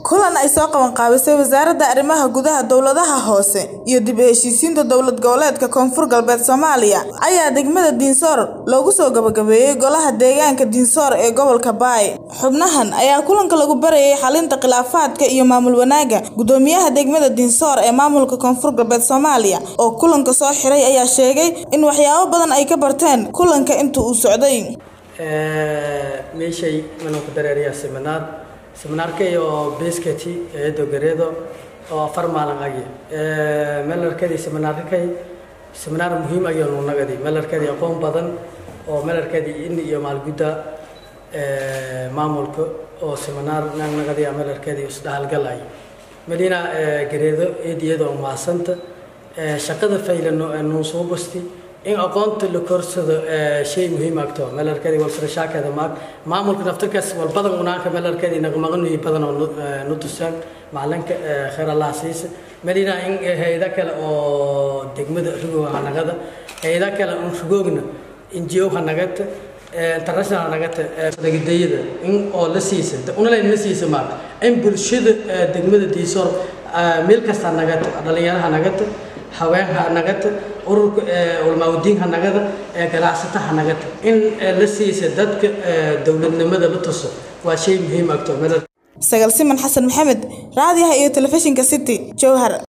kulan ay soo qaban qaabisay wasaaradda arrimaha gudaha dowladaha hoose iyo dib u heshiisiinta dowlad goboleedka koonfur galbeed soomaaliya ayaa degmada diinsoor loogu soo gabagabeeyey golaha deegaanka diinsoor ee gobolka baay xubnahan ayaa kulanka lagu barayay xalinta khilaafaadka iyo maamul wanaagga gudoomiyaha degmada diinsoor ee maamulka koonfur galbeed soomaaliya oo kulanka soo xiray ayaa sheegay in waxyaabo badan ay ka barteen kulanka inta uu socday meeshay manuu ku dareeriyaa seminaar seminaarkay oo beskati eedo gareedo oo afar maalin agi melarkadii seminaarkay seminaar muhiim ayuu nunagadi melarkadii aqoon badan oo melarkadii in iyo maalgudda maamulka oo seminaar nagnagadiya melarkadii isdhahalgal ay melina gareedo eediyada oo maasanta shaqada faylan nuu soo basti in aqoonta la korsado shay muhiim agto melarkadii walsarashaakada maag maamulka naftirkaas walbadan unaanka melarkadii naqmaqanuyi badan oo nu tusaan macalinka khayr allah siisa melina in hay-ada kale oo degmada rugow hanagada hay-ada kale un rugoogna ngo hanagata international hanagata dagadayada in oo la siisa unalayn la siisa maag in bulshada degmada diisoor meel kasta nagata dhalinyaraha nagata haweenha nagata ururka ulmaawdiinha nagada ee ganacsataha nagata in la siisa dadka dowladnimada la tuso waa shay muhiim agto sagal siman xasan maxamed raadiyaha iyo telefishinka city jowhar